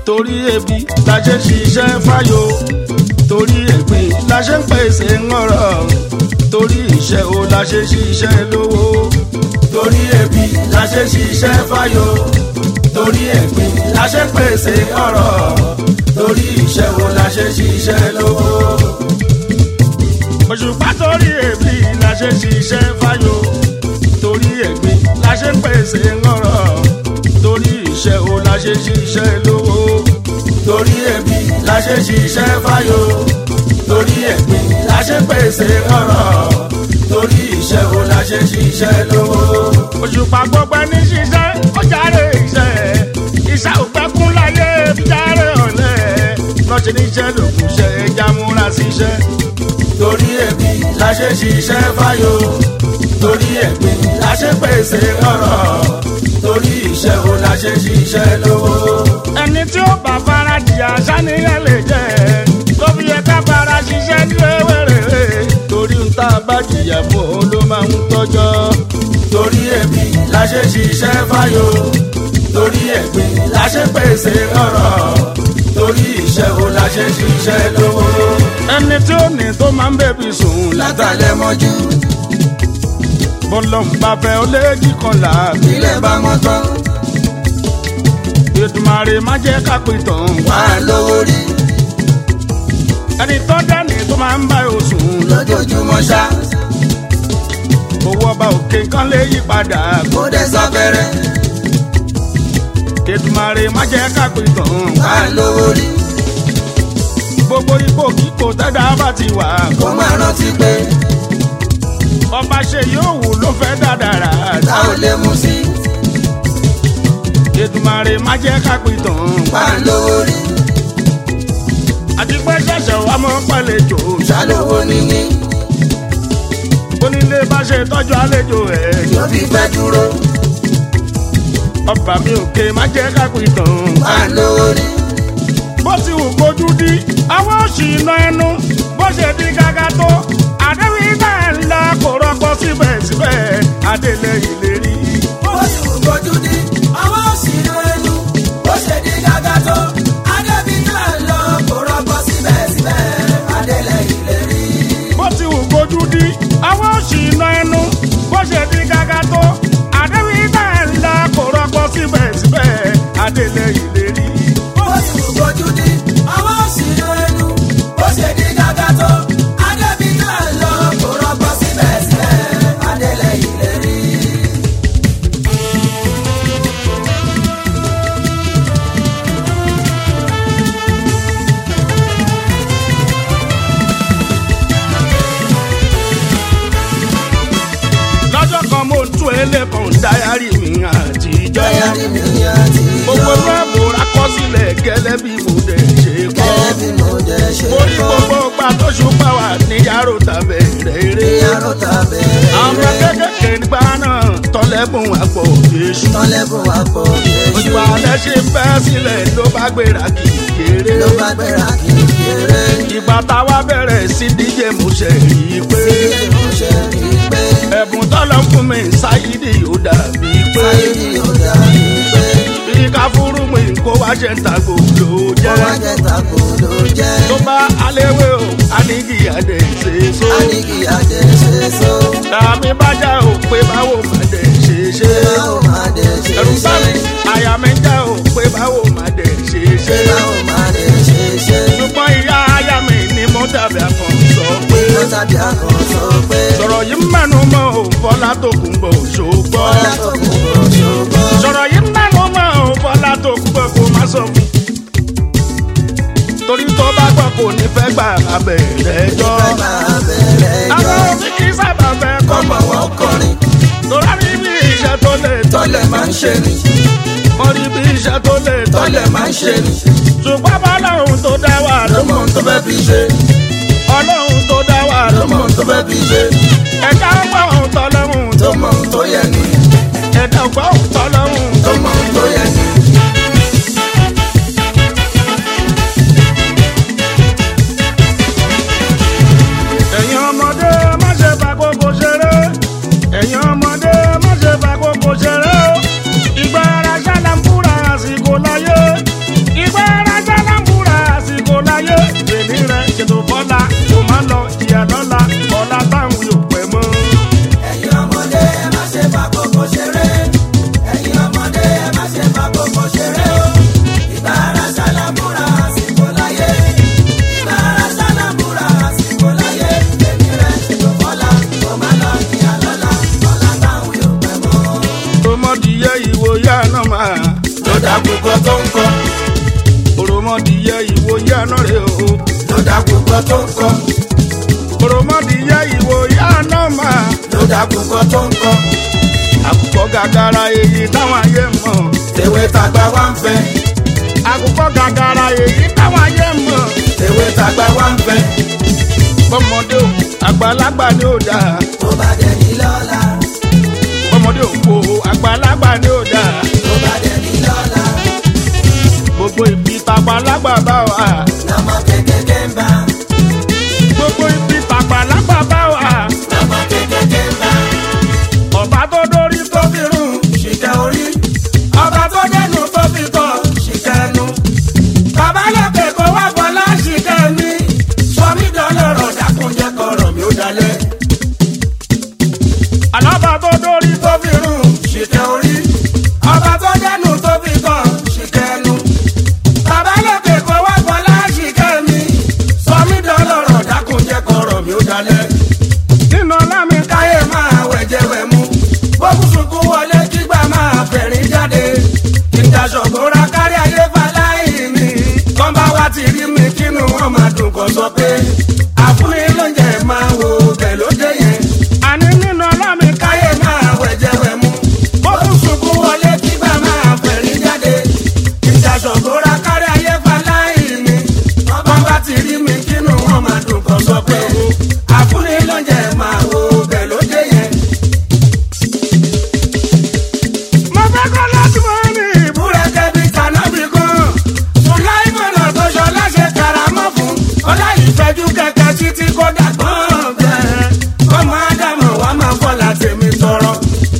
torí ebi la ṣe ṣiṣẹ́ fáyọ̀ torí ẹ̀gbin la ṣe ń pèsè ńọ̀rọ̀ torí iṣẹ́ o la ṣe ṣiṣẹ́ lówó torí ebi la ṣe ṣiṣẹ́ fáyọ̀ torí ẹ̀gbin la ṣe ń pèsè ọ̀rọ̀ torí iṣẹ́ o la ṣe ṣiṣẹ́ lówó. òṣùpá torí ebi la ṣe ṣiṣẹ́ fáyọ̀ torí ẹ̀gbin la ṣe ń pèsè ńọ̀rọ̀ torí iṣẹ́ o la ṣe ṣiṣẹ́ lówó torí ebi la ṣe ṣiṣẹ́ fáyọ̀ torí ẹ̀gbin la ṣe pèsè ọ̀rọ̀ torí iṣẹ́ o la ṣe ṣiṣẹ́ lówó. òṣùpá gbogbo ẹni ṣiṣẹ́ ó járe iṣẹ́ iṣẹ́ òpẹ́kún láyé járe ọ̀lẹ́ lọ́sẹ̀ níṣẹ́ lòkùn ṣe ẹja múra síṣẹ́. torí ebi la ṣe ṣiṣẹ́ fáyọ̀ torí ẹ̀gbin la ṣe pèsè ọ̀rọ̀ torí iṣẹ́ o la ṣe ṣiṣẹ́ lówó. ẹni tí ó bá fara jìyà sáníyàn lè jẹ́ tó fi yẹ ká fara ṣiṣẹ́ ní wẹ́wẹ́rẹ́ torí ń tá a bá jìyà fún òun ló máa ń tọ́jọ́. torí ẹ̀bí la ṣe ṣiṣẹ́ fáyọ̀ torí ẹ̀gbin la ṣe pèsè ọ̀rọ̀ torí iṣẹ́ o la ṣe ṣiṣẹ́ lówó. ẹni tí ó ní tó máa ń bẹ̀bí sùn látàlẹ́ mọ́jú bọ́lọ̀ ń bá fẹ́ ó léjì kan là ilé bá mọ́ tán Èdùmàrè má jẹ́ ká pè tán wà á lówó rí ẹni tó dẹ́ni tó máa ń bá oṣù lójoojúmọ́ ṣá owó ọba òkè kan lè yí padà kó dẹ̀ sáfẹ́rẹ́ Èdùmàrè má jẹ́ ká pè tán wà á lówó rí gbogbo ipò kíkò tẹ́dá bá ti wà kó máa rántí pé ọba ṣe yóò wù ló fẹ́ dáadáa tá ò lè mú sí Èdùmàrè má jẹ́ ká pè tán wà á lówó rí àti pé ṣẹ̀ṣẹ̀ wà mọ́ pẹ̀lẹ́jọ ṣàlówó níní onílé bá ṣe tọ́jú àlejò ẹ̀ yóò fi pẹ́ dúró ọba mi òkè má jẹ́ ká pè tán. wà á lówó rí bó ti wù kojú dí àwọn òsì iná ẹnu bó ṣe di gàgà tó àdéhùn iná ẹ̀ ńlá kò rọgbọ síbẹ̀síbẹ̀ adélẹ̀ ìlérí. bó ti wù kojú dí àwọn òṣìnà ẹnu bó ṣe di gàgà tó adébí náà lọ kó rọgbọ síbẹ̀síbẹ̀ adélẹ̀ ìlérí. bó ti wù kojú dí àwọn òsì iná ẹnu bó ṣe di gàgà tó àdéhùn iná ẹ̀ ńlá kò rọgbọ síbẹ̀síbẹ̀ adélẹ̀ ìlérí. bó ti wù kojú dí àwọn òṣìnà ẹnu bó ṣe di gàgà tó adébí náà lọ kó rọgbọ síbẹ̀síbẹ̀ adélẹ̀ ìlérí. lọ́jọ́ kan mo tún ẹlẹ́kan dáyàrí mi àtijọ́. dáyàrí mi àti gbogbo ẹgbẹ́ mo rakọ́sílẹ̀ gẹ́lẹ́ bí mo dẹ̀ ṣe kọ́. gẹ́gẹ́ bí mo jẹ́ ṣe orí kọ́ gbogbo gba tó ṣùpá wà ní yàrá tàbẹ̀ rere. ìyàrá tàbẹ̀rẹ̀ àwọn kékèké nígbà náà tọ́lẹ́bùn àpò yéṣu. tọ́lẹ́bùn wa pọ̀ ojú yéṣu alẹ́ ṣe bẹ́ sílẹ̀ ló bá gbéra kì í kéré. ló bá gbéra kì í kéré. ìgbà táwa bẹ̀rẹ̀ sí díje mo ṣe rí i pé Ilé ìmúṣẹ rí i pé ẹ̀bùn tọ́lọ́ fún mi ṣáyídì yóò dàbí pé ayé ni ó dàbí pé bí ká fúrú mi kó wá ṣe ń ta gbòòlò ó jẹ́. wá jẹ́ tako ló jẹ́. tó bá aléwé o anigi adé ṣe so. a ní kí adé ṣe so. àmì bájá o pé báwo má dé ṣe ṣe. báwo máa dé ṣe ẹ̀rù bá ṣe. mi àyà mi já o pé báwo má dé ṣe ṣe. báwo máa dé ṣe ṣe. ṣùgbọ́n ìyá aya mi ni mo dàbí àkàn sọ pé. ló tàbí akàn sọ pé. sọ̀rọ̀ yìí mẹ́nu mọ́ o fọlá tó kún bọ̀ ṣògbọ́. ọlá tó kù kò ṣògbọ́n. sọ̀rọ̀ yìí mẹ́nu mọ́ o fọlá tó kún bọ̀ kó má sọ fún. torí tó bá gbọ́ kò ní fẹ́ gbà abẹ́rẹ́ jọ. fẹ́ máa bẹ̀rẹ̀ àwọn jọ. òbí kì í sábà fẹ́ kọ́ ọmọ wọn kọrin Tọ́lá rí bí iṣẹ́ tó lè tọ́. tọ́lẹ̀ máa ń ṣe ni. Wọ́n rí bí iṣẹ́ tó lè tọ́. tọ́lẹ̀ máa ń ṣe ni. Ṣùgbọ́n bọ́lọ́hún tó dá wà ló ló mọ mọ̀. ohun tó fẹ́ fi ṣe. Ọlọ́hun tó dá wà ló ló mọ mọ̀. ohun tó fẹ́ fi ṣe. Ẹ̀dá ọgbà òun tọ́lọ́hún tó tó mọ mọ̀. ohun tó yẹ ni. Ẹ̀dá ọgbà òun tọ́lọ́hún tó mọ ohun tó yẹ ni. Ẹ̀yin ọmọdé má ṣe fàkókò ṣeré. Ẹ̀yin ọmọdé má ṣe fàkókò ṣeré. Ìgbà ara ṣáná ń fúra àsìkò láyé. Ìgbà ara àná rè o. ló dàkú kan tó ń kọ́ òròmọdìyẹ ìwò ìyá náà máa. ló dàkú kan tó ń kọ́ àkùkọ gàgàrà èyí táwọn ayé mọ̀. tèwe tàgbà wá ń fẹ́ àkùkọ gàgàrà èyí táwọn ayé mọ̀. tèwe tàgbà wá ń fẹ́ bọ́mọdé o àgbàlagbà ni ó dáa. tó bá dẹ̀ ní lọ́la bọ́mọdé o kò àgbàlagbà ni ó dáa. tó bá dẹ̀ ní lọ́la gbogbo ibi tàgbàlagbà bá wà. lọ́mọ kékeré ń bá gbogbo ibi tàgbàlagbà bá wà. lọ́mọ kékeré ń bá ọba tó dórí tó fi rún. ṣìkẹ́ orí ọba tó dẹnu tó fi tọ̀ ṣìkẹ́ ẹnu bàbá lókè kó wá bọ́lá ṣìkẹ́ mi sọmí dọ́lọ́rọ̀ dákúnjẹ́ kọ̀rọ̀ mi ó dalẹ̀ àlọ́ba tó dórí tó tó fi rún ṣìkẹ́ orí ọba tó dẹnu tó fi tọ̀ ṣìkẹ́ ẹnu bàbá lókè kó wá bọ́lá ṣìkẹ́ mi sọmí dọ́lọ́rọ̀ dákúnjẹ́ kọ̀rọ̀ mi ó dalẹ̀ nínú ọlámi ká. káyé máa wẹ̀jẹ̀ wẹ̀ mú. bókú sunkún wọlé kígbà máa fẹ̀rín jáde. ìdásọ̀gbọ́ra kárí ayé faláì mi. kọ́ńbà wa ti rí mi kínú wọn máa dùn kọ́ sọ pé. àfúnni lóúnjẹ máa wo bẹ̀ ló dé yẹn. àní nínú ọlámi ká. káyé máa wẹ̀jẹ̀ wẹ̀ mú. bókú sunkún wọlé kígbà máa fẹ̀rín jáde. ìdásọ̀gbọ́ra kárí ayé faláì mi. kọ́ńbà ti rí mi kínú wọn máa dùn kọ́ sọ pé. àfúnni lóúnjẹ máa wo bẹ̀ ló dé yẹn. mo fẹ́ kọ́ láti mọ́ ní ìbú. búrẹ́kẹ́ bíi tànàbí kan. sùláìmọ̀nà tó ṣọlá ṣe karamọ́ fún. ọlá ìfẹ́jú kẹ̀kẹ́ títí kó dàgbọ́n bẹ́ẹ̀. ọmọ ádámọ̀ wa máa fọlá tèmi tọrọ.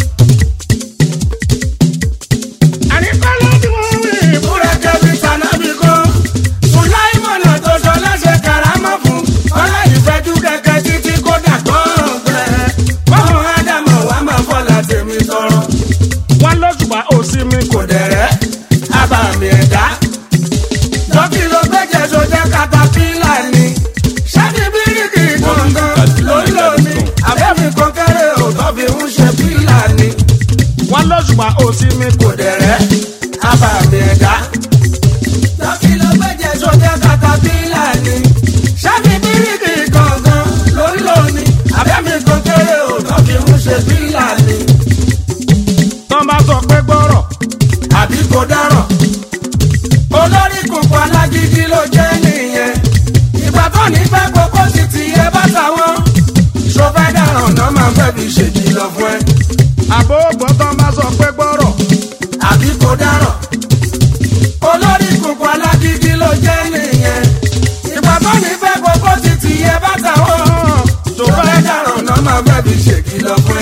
àní kọ́ láti mọ́ ní ìbú. búrẹ́kẹ́ bíi tànàbí kan. sùláìmọ̀nà tó ṣọlá ṣe karamọ́ fún. ọlá ìfẹ́jú kẹ̀kẹ́ títí kó dàgbọ́n bẹ́ẹ̀. ọmọ ádámọ̀ wa máa fọlá tèmi tọrọ. wọn lóṣùpá òsì mi kò kò dẹ̀rẹ́ abàmì ẹ̀dá. Lọ́kì ló gbẹ́jẹ̀ sójà katapila ni. Ṣáàbí bíríkì gbọ̀ngàn ló ń lò ní. Àbẹ́mi kọ́kẹ́rẹ́ òótọ́ fi ń ṣe pílà ni. wọn lóṣùpá òsì mi kò Kò dẹ̀rẹ́ abàmì ẹ̀dá. Lọ́kì ló gbẹ́jẹ̀ sójà katapila ni. Ṣáàbí bíríkì gbọ̀ngàn ló ń lò ní. Àbẹ́mi kọ́kẹ́rẹ́ òótọ́ fi ń ṣe pílà ni. tán bá sọ pé gbọ́rọ̀. àbí kò dáràn. olórí kùnkùn alágídí ló jẹ́ nìyẹn. ìgbà tó ní fẹ́ gbogbo ti ti ẹ bá táwọn. sọfẹ́ dáràn náà máa fẹ́ fi ṣèkìlọ̀ fún ẹ. àbó gbọ́ tán bá sọ pé gbọ́rọ̀. àbí kò dáràn. olórí kùnkùn alágídí ló jẹ́ nìyẹn. ìgbà tó ní fẹ́ gbogbo ti ti ẹ bá táwọn. sọfẹ́ dáràn náà máa fẹ́ fi ṣèkìlọ̀ fún ẹ.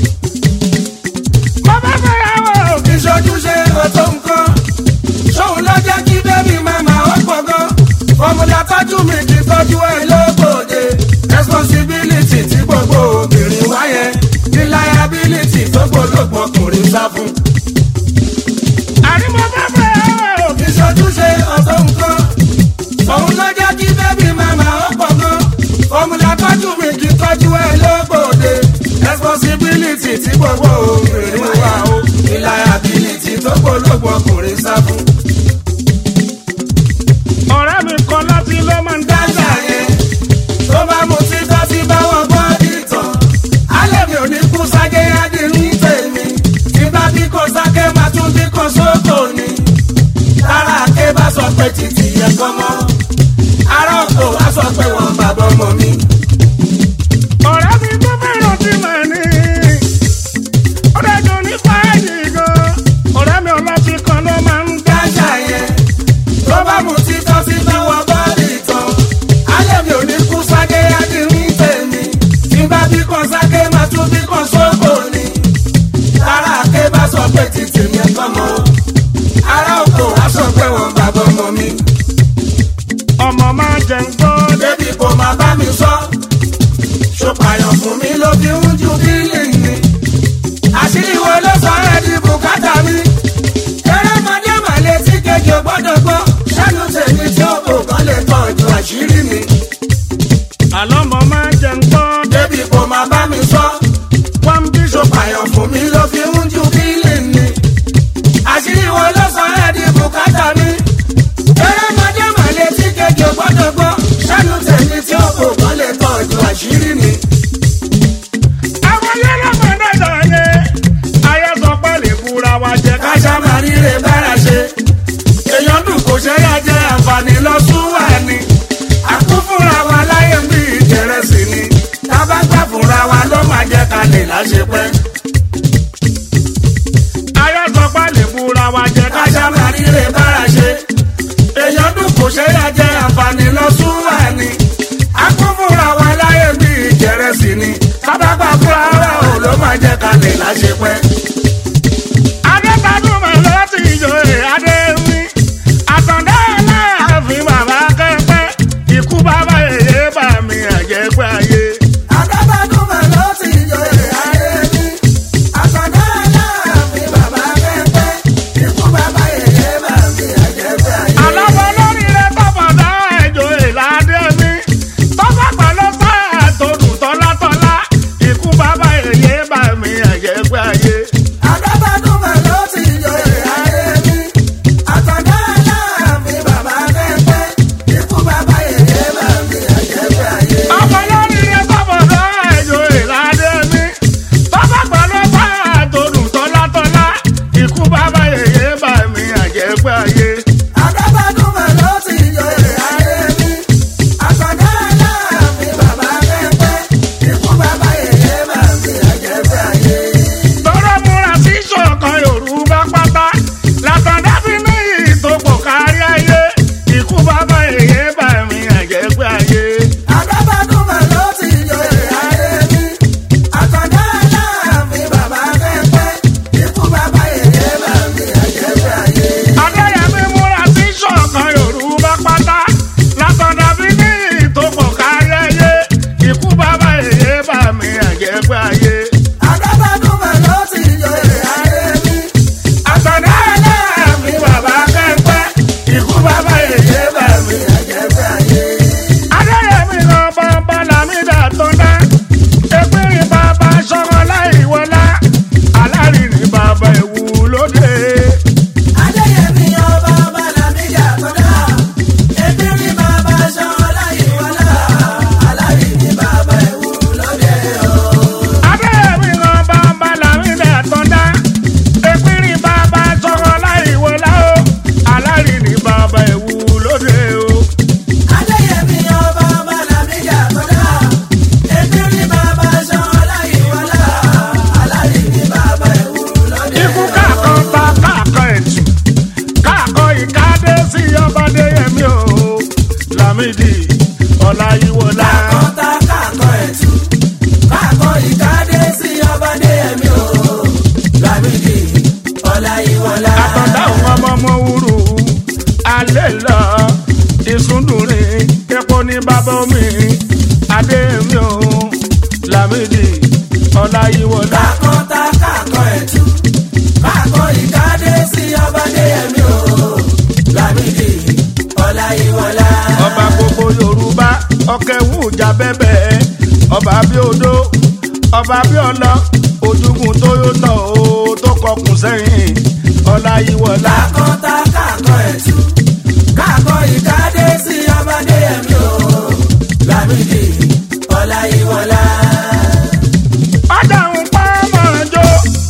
mo fẹ́ fẹ́ yàwó. ìṣojúṣe ọ̀tọ̀ nǹkan ṣóun ló jẹ́ kí bébí màmá ó pọ̀ gan fọmùlà tọ́jú mi kì í tọ́jú ẹ lóbòde responsibility tí gbogbo obìnrin wáyẹ ní liability tó gbólógbò ọkùnrin sá fún. àní mo fẹ́ fẹ́ yàwó. ìṣojúṣe ọ̀tọ̀ nǹkan ṣóun ló jẹ́ kí bébí màmá ó pọ̀ gan fọmùlà tọ́jú mi kì í tọ́jú ẹ lóbòde responsibility tí gbogbo obìnrin wá o ní liability tó gbólógbò ọkùnrin sá fún. ọ̀rẹ́ mi kan láti ló máa ń dájà. dájà yẹn tó bá mu títọ́ sí báwọn gbọ́ ìtàn alẹ́ mi ò ní kú ságé adìrún tèmi tí bá bí kò ságé máa tún bí kò sóko ni lára àké bá sọ pé títì yẹ kọ́ mọ́ ará ọkọ̀ wá sọ pé wọ́n bàbá ọmọ mi. ọ̀rẹ́ mi tó fẹ́ràn tí mà ní. ó dájú ní fàájì gan. ọ̀rẹ́ mi ọlọ́tí kan ló máa ń dá. dájà yẹn tó bá mu títọ́ sí báwọn gbọ́ ìtàn alẹ́ mi ò ní kú ságé adìrún tèmi tí bá bí kò ságé máa tún bí kò sóko ni. Lára àké bá sọ pé títì yẹn kọ́ mọ́. Ará oko wá sọ pé wọ́n bàbá ọmọ mi. ọmọ máa jẹ ń gbọ́. Débi kò máa bá mi sọ. Ṣùpàyàn fún mi ló fi ń ju bílì ni. Àṣírí wo ló sọ ẹ́ di bùkátà mi? Erémọdé màlẹ́ tí kejì ò gbọ́dọ̀ gbọ́. Ṣẹ́nu tèmi tí ó kò kán lè tọ́jú àṣírí mi. àlọ́ ọmọ máa jẹ ń gbọ́. Débi kò máa bá mi sọ. wọ́n ń bí ṣòfò. Ṣùpàyàn fún mi ló fi ń ju bílì ni. Àṣírí wo ló sọ ẹ́ di bùkátà mi? Erémọdé màlẹ́ tí kejì ò wa ló máa jẹ́ ká lè láṣepẹ́. ayọ́sọpá lè búra wa jẹ́ ká káṣá máa ríre bára ṣe. èèyàn dùn kò ṣe é jẹ àǹfààní lọ sún wà ní. a kún fúnra wa láyé bí ìjẹrẹsì ni. kábàgbà fúnra wa ò ló máa jẹ́ ká lè láṣepẹ́. adétadúmọ̀ ló ti joyè adéwì àtàndá aláàfin bàbá kẹ́pẹ́ ikú bàbá èyí bà mí àjẹpẹ́ ayé. Adábádúmọ̀ ló ti joyè ayé mi. Àtàndá aláàfin bàbá kẹ́pẹ́. Ikú bàbá yèyé bá mi àjẹpẹ́ ayé. alábọ̀ lórí rẹ̀ tọ́pọ̀dá ẹ̀jọ̀ ìlàdé mi tọ́pọ̀ pẹ̀lú sáà tó dùn tọ́látọ́lá ikú bàbá èyí bà mí àjẹpẹ́ ayé. Adábádúmọ̀ ló ti joyè ayé mi. Àtàndá aláàfin bàbá kẹ́pẹ́. Ikú bàbá yèyé bá mi àjẹpẹ́ ayé. ọmọ lórí rẹ̀ tọ́pọ̀dá ẹ̀jọ̀ ìlàdé mi tọ́pọ̀ pẹ̀lú sáà tó dùn tọ́látọ́lá ikú bàbá èyí bà mí àjẹpẹ́ ayé. Adábádúmọ̀ ló ti joyè ayé mi. Àtàndá aláàfin bàbá kẹ́pẹ́. Ikú bàbá yèyé bá mi àjẹpẹ́ ayé. tọ́rọ múra sí ṣọ̀kan yorùbá pátá látàdá fi ní ìtòpọ̀ kárí ayé ikú bàbá èyí bà mí àjẹpẹ́ ayé. Adábádúmọ̀ ló ti joyè ayé mi. Àtàndá aláàfin bàbá kẹ́pẹ́. Ikú bàbá yèyé bá mi àjẹpẹ́ ayé. adéyẹmí múra sí ṣọ̀kan yorùbá pátá látàdá fi ní ìtòpọ̀ kárí ayé ikú bàbá èyí bà mí àjẹpẹ́ ayé. Adábádúmọ̀ ló ti joyè ayé mi. Àtàndá aláàfin bàbá kẹ́pẹ́. Ikú bàbá yèyé bá mi àjẹpẹ́ ayé. adéyẹmí lọ bàbá làmídà tó dá epirin bàbá sọmọ láì wọlá alárìnrìn bàbá ìwú lóde. Adéyẹmí ọba Bàlámíjà kọ́dá. Ebírí bàbá Ṣọlá ìwọlá. Alárí ni bàbá ẹ̀wù lóde o. adéyẹmí lọ bàbá làmídà tó dá epirin bàbá sọmọ láì wọlá o alárìnrìn bàbá ìwú lóde o. Adéyẹmí ọba Bàlámíjà kọ́dá. Ebírí bàbá Ṣọlá ìwọlá. Alárí ni bàbá ẹ̀wù lóde ikú o. káàkan ta káàkan ẹ̀tù káàkan ìkádé sí ọba adéyẹmí o lámìdí ọláyíwọlá. Kọ́ńtà káàkọ́ ẹ̀tù. Káàkọ́ ìkádé sí ọba Adéyẹmí o. Lámìdí Ọláyíwọlá. àtọ̀dáhùn ọmọ ọmọ wúrú alẹ́ lọ ìsúndùnrin epo ní bàbá omi adémi o lámìdí ọláyíwọlá. Kọ́ńtà káàkọ́ ẹ̀tù. Káàkọ́ ìkádé sí ọba Adéyẹmí o. Lámìdí Ọláyíwọlá. ọba gbogbo yorùbá ọkẹwù ìjà bẹbẹ ọba bí odó ọba bí ọlọ ojúgun tó yóò tọ o tó kọkùn sẹ́yìn ọláyíwọlá. Kọ́ńtà káàkọ́ ẹ̀tù. Káàkọ́ ìkádé sí ọba Adéyẹmí o. Lámìdí Ọláyíwọlá. ọjà ń pa mọ́jọ́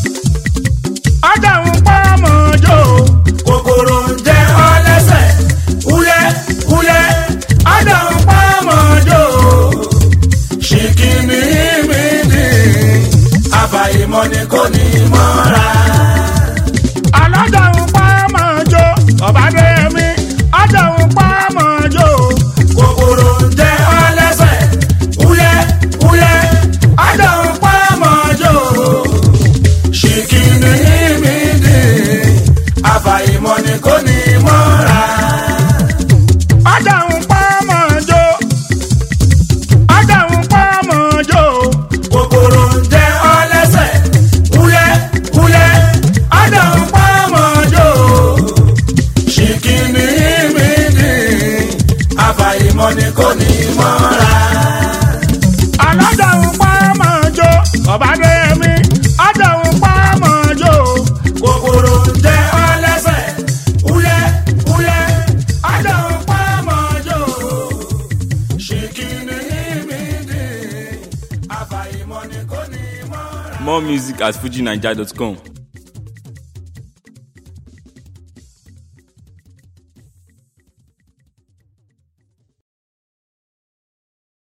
ọjà ń pa mọ́jọ́ kòkòrò ń jẹ ọ lẹ́sẹ̀ wúlẹ̀ wúlẹ̀ ọ̀dọ̀ ń pa mọ́jọ́ ṣìkìní mi ní àfàìmọ̀ ni kò ní mọ́ra. alájà ń pa mọ́jọ́ ọba dẹ́mi ọjà ń pa mọ́jọ́ kòkòrò ń jẹ ọ lẹ́sẹ̀ wúlẹ̀ wúlẹ̀ ọ̀dọ̀ ń pa mọ́jọ́ ṣìkìní mi ní àfàìmọ̀ ni kò ní mọ́ra. ọjà ń pa mọ́jọ́ ọjà ń pa mọ́jọ́. kòkòrò ń jẹ ọ lẹ́sẹ̀ wúlẹ̀ wúlẹ̀ ọ̀dọ̀ ń pa mọ́jọ́ ṣìkìní mi ní àfàìmọ̀ ni kò ní mọ́ra. alájà ń pa mọ́jọ́ ọba dẹ́mi ọjà ń pa mọ́jọ́. kòkòrò ń jẹ ọ lẹ́sẹ̀ wúlẹ̀ wúlẹ̀ ọ̀dọ̀ ń pa mọ́jọ́ ṣìkìní mi ní àfàìmọ̀ ni kò ní mọ́ra. More music at fujinaija.com.